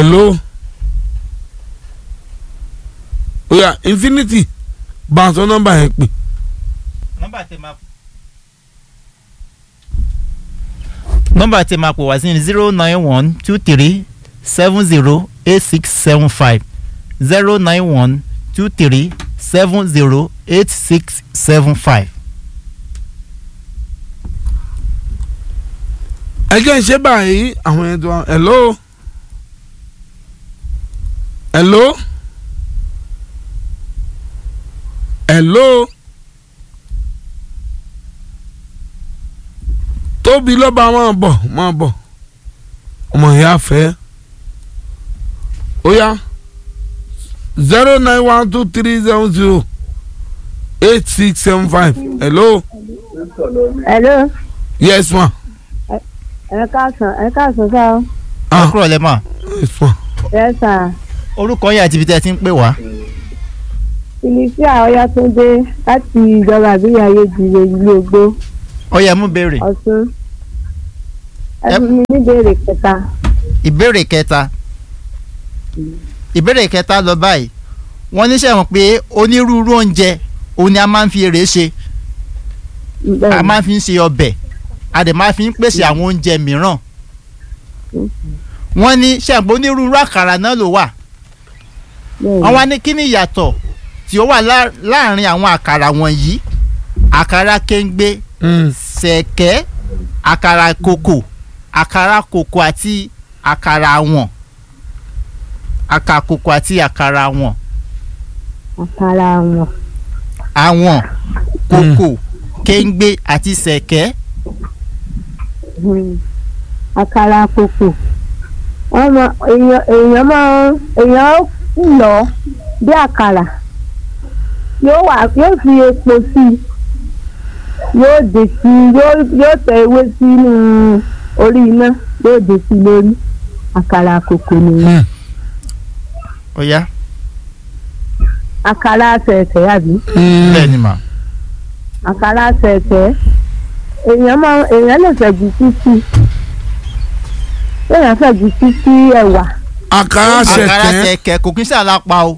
hello oya infinity bá a sọ nọ́mbà yẹn pè nọ́mbà tẹ máa nọ́mbà tẹ máa pò wá sí ní zero nine one two three seven zero eight six seven five zero nine one two three seven zero eight six seven five. ẹ jẹ́ ń ṣe báyìí àwọn ẹ̀dùn wa hello hello hello tóbi lọ́ba máa bọ̀ máa bọ̀ ọmọ ìyá fẹ́ ó yá zero nine one two three seven zero eight six seven five hello hello yes ma ẹ káàsán ẹ káàsán sá o ah kúrò lẹ́mọ̀ yes ma ẹ sà orúkọ yẹn àti ibi tẹ́ ẹ ti ń pè wá. felicia ọyátúndé láti ìjọba àbíyá ayéjìrè ìlú ògbó ó yẹ mú béèrè ọ̀ṣun ẹ Ẹ- fún mi ní ìbéèrè kẹta ìbéèrè kẹta ìbéèrè kẹta lọ báyìí wọ́n ní sẹ́wọ̀n pé onírúurú oúnjẹ òun ni a máa ń fi èrè ṣe a máa ń fi ń ṣe ọbẹ̀ a dẹ̀ máa fi ń pèsè àwọn oúnjẹ mìíràn wọ́n ní sẹ́wọ̀n pé onírúurú àkàrà náà ló wà wọ́n wá ní kí ni ìyàtọ̀ tí ó wà lá- láàrin àwọn àkàrà wọ̀nyí àkàrà kéńgbé Mm. sẹ̀kẹ́ àkàrà kòkò àkàrà kòkò àti àkàrà àwọn àkàrà kòkò àti àkàrà àwọn àkàrà wọn àwọn kòkò kéńgbé àti sẹ̀kẹ́ Hmm. àkàrà kòkò wọ́n mọ èèyàn èèyàn máa èèyàn ó lọ bí àkàrà yóò wà yóò fi epo sí i yóò dè sí i yóò yóò tẹ ewé sínú orí iná yóò dè sí i lórí àkàrà kòkò nìyẹn Mm. ó yá àkàrà sẹ̀sẹ̀ àbí bẹ́ẹ̀ ni mà àkàrà sẹ̀sẹ̀ èèyàn máa èèyàn lè fẹ̀jù títí èèyàn fẹ̀jù títí ẹ̀wà. àkàrà àkàrà ṣẹ̀kẹ́ sẹ̀kẹ́ kò kí ń ṣàlápá o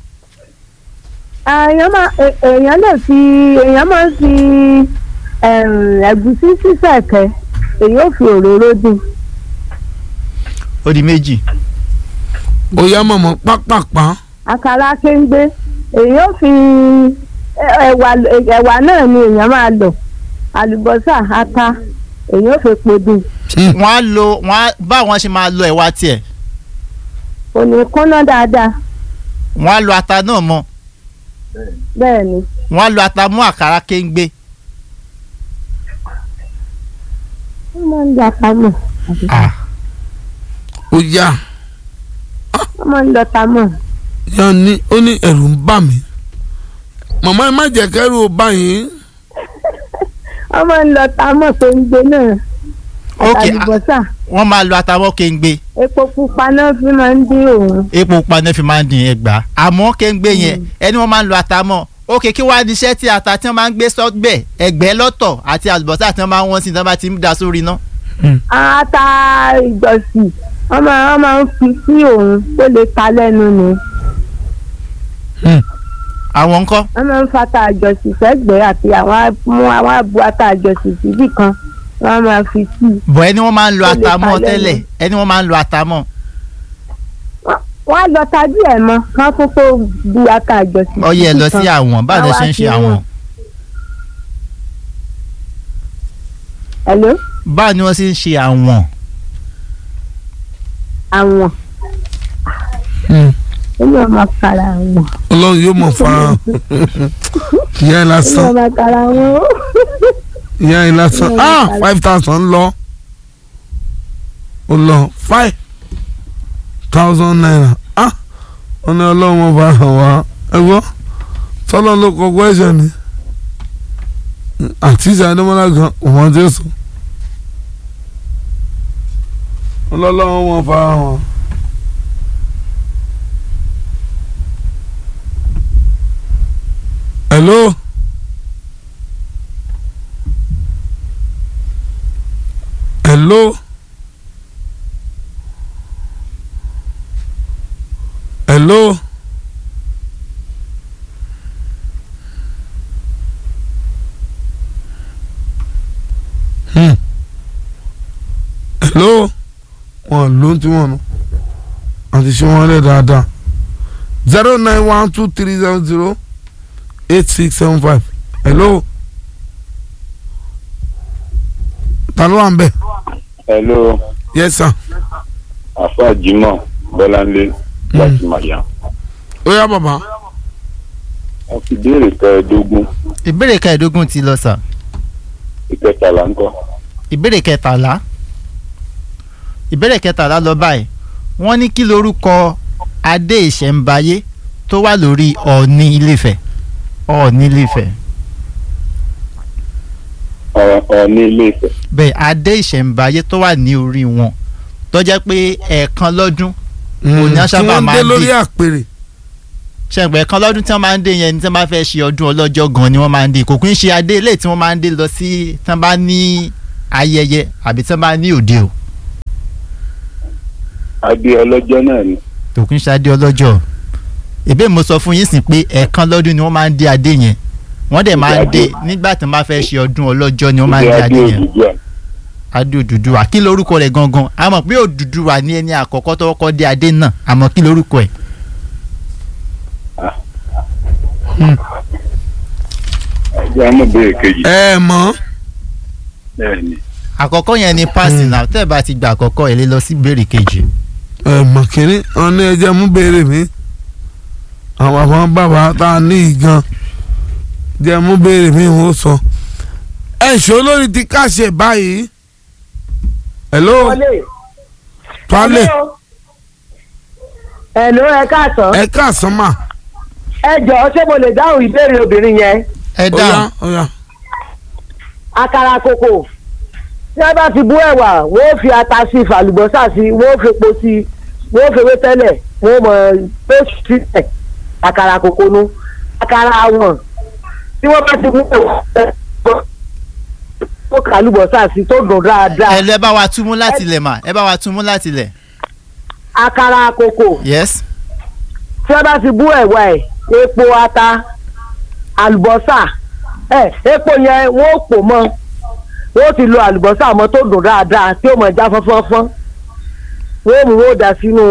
èèyàn máa è- èèyàn lè fi èèyàn máa ń fi ẹ̀m, ẹ̀gúsí sísẹ̀kẹ́ èyí ò fi òróró dín ó di méjì ó yá mọ̀mọ́ pápápá àkàrà kéńgbé èyí ò fi ẹ- ẹ̀wà ẹ̀wà náà ni èèyàn máa lò àlùbọ́sà ata èyí ò fi po dín wọ́n á lo wọ́n á báwọn ṣe máa lo ẹ̀wà tiẹ̀ kò ní kúnná dáadáa wọ́n á lo ata náà mọ́ bẹ́ẹ̀ ni wọ́n á lo ata mú àkàrà kéńgbé wọ́n máa ń dọ̀ta mọ̀ ah ó yá wọ́n máa ń dọ̀ta mọ̀ yá ní ó ní ẹ̀rù ń bà mí màmá ẹ má jẹ́ kẹ́rù ó bá yín wọ́n máa ń dọ̀ta mọ̀ kéńgbé náà ok ah, àlùbọ́sà wọ́n máa lo ata mọ́ kéńgbé epo pupa náà fi máa ń dín òun. epo pupa náà fi máa ń dín ẹgbàá àmọ́ kéńgbé yẹn ẹni wọ́n máa ń lo ata mọ́ ok kí wàá ní iṣẹ́ tí ata tí wọ́n máa ń gbé sọ́gbẹ̀ ẹgbẹ́ lọ́tọ̀ àti àlùbọ́sà tí wọ́n máa ń wọ́n sí tí wọ́n bá ti ń da sórí iná. ata ìgbọ̀nsì wọ́n máa wọ́n máa ń fi sí òun tó lè ta lẹ́nu ni àwọn ńkọ́ wọ́n máa ń fata àjọsì sẹ́gbẹ̀ẹ́ àti àwọn á- mú àwọn àbú ata àjọsì síbì kan wọ́n máa fi sí i. bọ̀ ẹni wọ́n máa ń lo Ó lè ata mọ́ ta lẹ́nu. tẹ́lẹ̀ ẹni wọ́n máa ń lo ata mọ́ Wọ́n- wọ́n á lọ tajú ẹ̀ mọ́ kán kókó bu ata àjọsì ọyẹ ẹ lọ sí síbì kan. àwọn báwo lẹ Wọ́n ṣe wá ń ṣe fi àwọn wọ́n. Hello? báwo ni wọ́n ṣe ń ṣe àwọn àwọn èmi ò máa kara àwọn ọlọ́run yóò mọ̀ fara hàn. ìyá ẹ èmi ò lásán máa kara àwọn. ìyá ẹ lásán Ọlọ́run ah fara- five thousand lọ ó lọ five thousand naira ah wọ́n ní ọlọ́run mọ̀ fara hàn wá ẹ gbọ́ tọ́lọ́ ló kọ question ni àti ìṣe adémọ́lá gan òun ti sùn ọlọ́run mọ̀ fara hàn wá. hello. hello. hello. Hmm. hello wọn ló ń tí wọn nù àti ṣé wọn lẹ dáadáa zero nine one two three seven zero eight six seven five hello ta ló wà ń bẹ hello yes sir afa jimoh bọláńlé láti màyà ó yá bàbá wọn fi béèrè kẹẹ̀ẹ́dógún ìbéèrè kẹẹ̀ẹ́dógún ti lọ sà ìkẹtàlá ńkọ́ ìbéèrè kẹtàlá ìbéèrè kẹtàlá lọ báyìí wọ́n ní kí lorúkọ adé ìṣẹ̀ǹbáyé tó wà lórí ọ̀ọ̀ni ilé-ifẹ̀ ọ̀ọ̀ni ilé-ifẹ̀ Ọ- ọ̀ọ́ni ilé Ifẹ̀ bẹ́ẹ̀ adé ìṣẹ̀ǹbáyé tó wà ní orí wọn tó jẹ́ pé ẹ̀ẹ̀kan lọ́dún Òní á tí sábà wọ́n máa dé dé. lórí àpèrè ṣẹ̀ǹgbẹ́ ẹ̀ẹ̀kan lọ́dún tí wọ́n máa ń dé yẹn ní tí wọ́n bá fẹ́ ṣe ọdún ọlọ́jọ́ gan ni wọ́n máa ń dé kò kí ń ṣe adé ilé tí wọ́n máa ń dé lọ sí tí wọ́n bá ní ayẹyẹ àbí tí wọ́n bá ní òde o adé ọlọ́jọ́ náà ni kò kí ń ṣe adé ọlọ́jọ́ ìbéè mo sọ fún yín sí pé ẹ̀ẹ̀kan lọ́dún ni wọ́n máa ń dé adé yẹn wọ́n dẹ̀ máa ń dé nígbà tí wọ́n bá fẹ́ ṣe ọdún ọlọ́jọ́ ni wọ́n máa ń ìdí dé adé adé yẹn Odùduwà adé Odùduwà kí lorúkọ rẹ̀ gangan a mọ̀ pé Odùduwà ní ẹni àkọ́kọ́ tó kọ́kọ́ dé adé náà àmọ́ kí lorúkọ ẹ̀ ẹjẹ àmọ́ béèrè kejì ẹ mọ̀ bẹ́ẹ̀ ni àkọ́kọ́ yẹn ni paasi náà tẹ́ ẹ bá ti gba àkọ́kọ́ ẹ̀ lé lọ sí béèrè kejì ẹ mọ̀ kínní wọn ní ẹjẹ mú béèrè mi àwọn àwọn bàbá tá a ní ìgan jẹ mú béèrè mi wọn sọ ẹ ṣó lórí ti káṣẹ báyìí hello tuale Hello ẹ káàsán ẹ káàsán mà ẹ jọ̀ọ́ ṣé mo lè dáhùn ìbéèrè obìnrin yẹn ẹ ó yá dáhùn ó yá àkàrà kòkò tí wọ́n bá ti bú ẹ̀wà wọ́n ó fi ata sí i fàlùbọ́sà sí i wọ́n ó fi epo sí i wọ́n ó fi ewé tẹ́lẹ̀ wọ́n ó mọ̀ tó sílẹ̀ àkàrà kòkò nu àkàrà àwọn tí wọ́n bá ti bú ẹ̀wà ó kà lùbọ́sà sí i tó dùn dáadáa ẹ lẹ bá wa túmú láti lẹ̀ mà ẹ bá wa túmú láti lẹ̀ àkàrà kòkò yes tí wọ́n bá ti bú ẹ̀wà ẹ̀ epo ata àlùbọ́sà ẹ̀ epo yẹn wọ́n ó pò mọ́ wọ́n ti lo àlùbọ́sà mọ́ tó dùn dáadáa tí ó mọ̀ já fọ́nfọ́nfọ́n wọ́n mú wọ́n dà sínú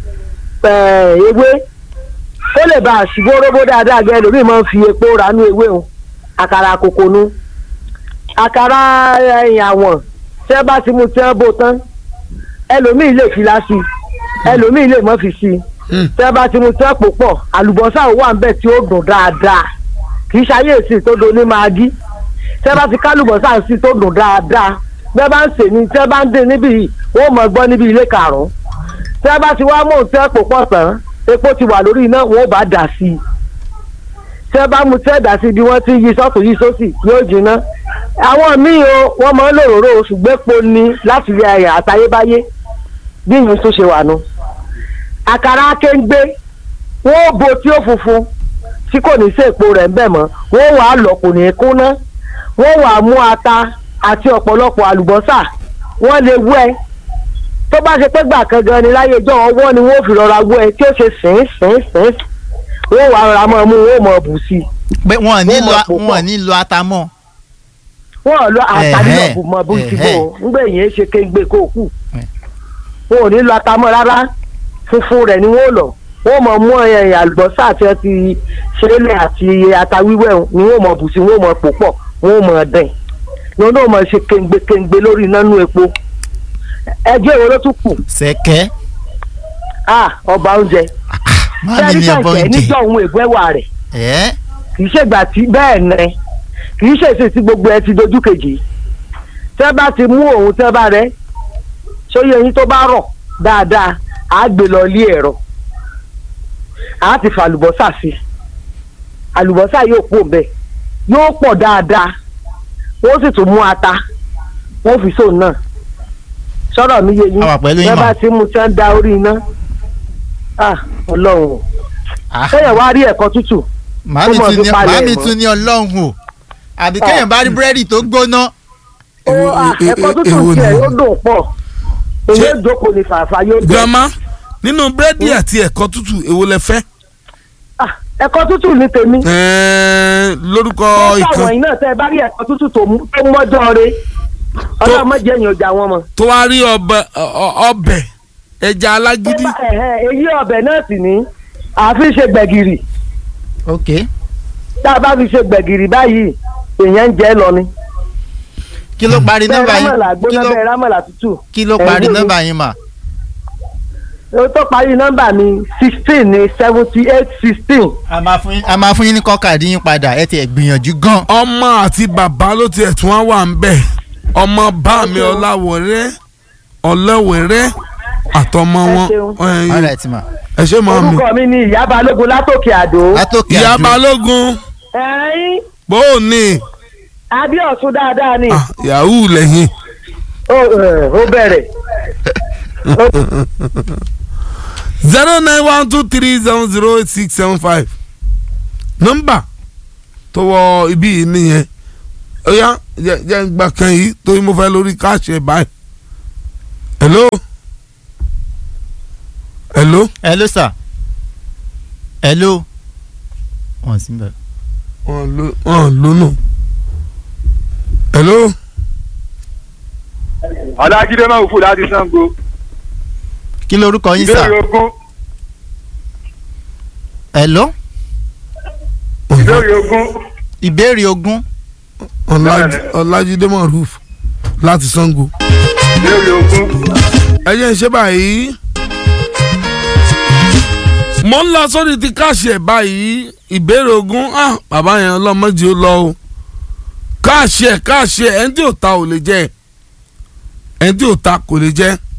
ẹ̀, ewé ó lè bá àṣìbó róbó dáadáa gẹ́gẹ́ lómi máa ń fi epo ránú ewé o àkàrà kòkò nu àkàrà ẹ̀yìn àwọn tí wọ́n bá ti mú tí wọ́n bó tán ẹlòmíì lè fi lásì ẹlòmíì lè mọ́ fi sí i Hmm. tẹ́ bá ti mu tẹ́ pò pọ̀ àlùbọ́sà wà ń bẹ̀ tí ó dùn dáadáa kì í ṣayé èsì tó do ní magí tẹ́ bá ti kálùbọ́sà sí tó dùn dáadáa bẹ́ẹ̀ bá ń sè ní tẹ́ bá ń dín níbí yìí wọ́n mọ̀ gbọ́ níbi ilé karùn-ún tẹ́ bá ti wá mú tẹ́ pò pọ̀ tán epo ti wà lórí iná wọ́n bá dà sí i tẹ́ bá mu tẹ́ dà sí i bí wọ́n ti yí sọ́tún yí sósì yóò jiná àwọn míì o wọ́n máa ń lòróró ṣùgbọ́n epo ni láti rí ẹ̀yà àtayébáyé bí ìyẹn tó ṣe wà nù àkàrà akéńgbé wọn ò bo tí ó funfun tí kò ní sí èpo rẹ̀ ń bẹ̀ mọ́ wọn wà á lọ kò ní í kúnná wọn wà á mú ata àti ọ̀pọ̀lọpọ̀ àlùbọ́sà wọ́n lè wẹ́ tó bá ṣe pé gbà kan gan ni láyé ìjọ ọwọ́ ni wọ́n fi rọra wẹ́ tí ó ṣe sìn sìn sìn wọ́n wà á rọra mọ́ mú wọ́n mọ̀ bù sí i pé wọn ò ní Wọ́n lo mọ̀ pò wọn ò pọ̀. ní lo ata mọ́ wọ́n lọ àtàlí Ẹ̀hẹ́, náà bù mọ́ bù sí bò ẹ̀hẹ́. ó ńgbẹ́ yẹn ṣe kéńgbé kó kù Ẹ̀. wọn ò ní lọ atamọ́ rárá funfun rẹ̀ ni wọ́n lọ wọ́n mọ̀ mú ẹ̀yìn àlùbọ́sà àti ọtí ṣẹlẹ̀ àti ata wíwẹ̀ ni wọ́n mọ̀ bù sí wọ́n mọ̀ pò pọ̀ wọ́n mọ̀ dẹ̀ ni wọ́n náà mọ̀ ṣe kéńgbé kéńgbé lórí nánú epo ẹjọ́ ìwé ló tún kù sẹ̀kẹ́ ah ọba oúnjẹ mami ni ọbọ sẹ́ríkàǹkẹ́ oúnjẹ níjọ́ òun ègbẹ́wà rẹ̀ ẹ kì í ṣègbà tí bẹ́ẹ̀ nẹ kì í ṣèṣe tí gbogbo ẹ ti dojú kejì tẹ́ bá ti mú òun tẹ́ bá rẹ sóyè yín tó bá rọ̀ dáadáa á gbé lọ ilé ẹ̀rọ á ti fa àlùbọ́sà sí àlùbọ́sà yóò pò bẹ́ẹ̀ yóò pọ̀ dáadáa wọ́n sì tún mú ata wọ́n fi sóun náà sọ̀rọ̀ mi yé yín A wà pẹ̀lú yín tẹ́ mà. bá ti mú tí wọ́n da orí iná ah ọlọ́run o Ah, sẹ́yìn wá rí ẹ̀kọ́ tútù màmí ó mọ̀ tún fi ní palẹ̀ màmí mọ́. tún ní ọlọ́run o àbí kéèyàn bá rí búrẹ́dì tó gbóná ó Èwo- à, e- e- ẹ̀kọ́ e- tútù èwo tiẹ̀ ni? yóò dùn pọ̀ èyí Ṣé- ó jókòó ní fàáfà yóò dùn. grandma nínú búrẹ́dì àti ẹ̀kọ́ tútù èwo lẹ fẹ́. Ah, ẹ̀kọ́ tútù ní tèmi. Ẹ̀ẹ́, lórúkọ ó ìkan sàwọn yìí náà tẹ́ ẹ bá rí ẹ̀kọ́ tútù tó mú- tó mọ́jọ́ re ọlọ́run má jẹ́ èèyàn ọjà wọn mọ̀. tó wá rí ọbẹ̀ ọ- ọbẹ̀ ẹja alágídí Ẹ̀hẹ̀, èyí ọbẹ̀ náà sì ní àfi ṣe gbẹ̀gìrì ok tá a bá fi ṣe gbẹ̀gìrì báyìí èèyàn ń jẹ́ lọ ni. kí ló parí bẹ́ẹ̀ nọ́mbà rámọ̀là yín kí gbóná ló bẹ́ẹ̀ rámọ̀là tútù. kí ló parí Ẹ̀yin nọ́mbà yín mà ó tó parí nọ́mbà mi sixteen ní seventy eight sixteen. a máa fún yín a máa fún yín ní kọ́kàdí yín padà ẹ ti ẹ̀ gbìyànjú gan. ọmọ àti bàbá ló tiẹ̀ tún wá wà ń bẹ̀ ọmọ bá mi ọláwọ̀rẹ́ ọlẹ́wẹ̀rẹ́ àtọmọ Ẹ wọn ṣeun. ẹ̀yin, all right ma ẹ ṣe mọ́ mi orúkọ mi ni ìyá balógun látòkè àdó. látòkè ìyá àdó balógun ẹ̀yin bó o ní adéọ̀sùn dáadáa ni Ah, yahoo lẹ́yìn ó ẹ̀, ó bẹ̀rẹ̀. zero nine one two three seven zero eight six seven five nọ́mbà tó wọ ibí yìí nìyẹn ó yá jẹ́ jẹ́ n gbà kan yìí torí mo fẹ́ lórí káàṣì ẹ̀ báyìí hello hello hello sir hello wọn sì ń bẹ. wọn ló wọn lónà hello ọlájídé máa wù fún láti sango kí lorúkọ yín sir ìbéèrè ogún hello ìbéèrè ogún ìbéèrè ogún Ọlájí- ọlájídé maruf láti sango ìbéèrè ogún ẹ jẹ́ ń ṣe báyìí mo ń lọ sórí ti káàṣì ẹ̀ báyìí ìbéèrè ogún ah bàbá yẹn ọlọ́mọdé ó lọ o káàṣì ẹ̀ káàṣì ẹ̀ ẹni tí ò ta ò lè jẹ́ ẹni tí ò ta kò lè jẹ́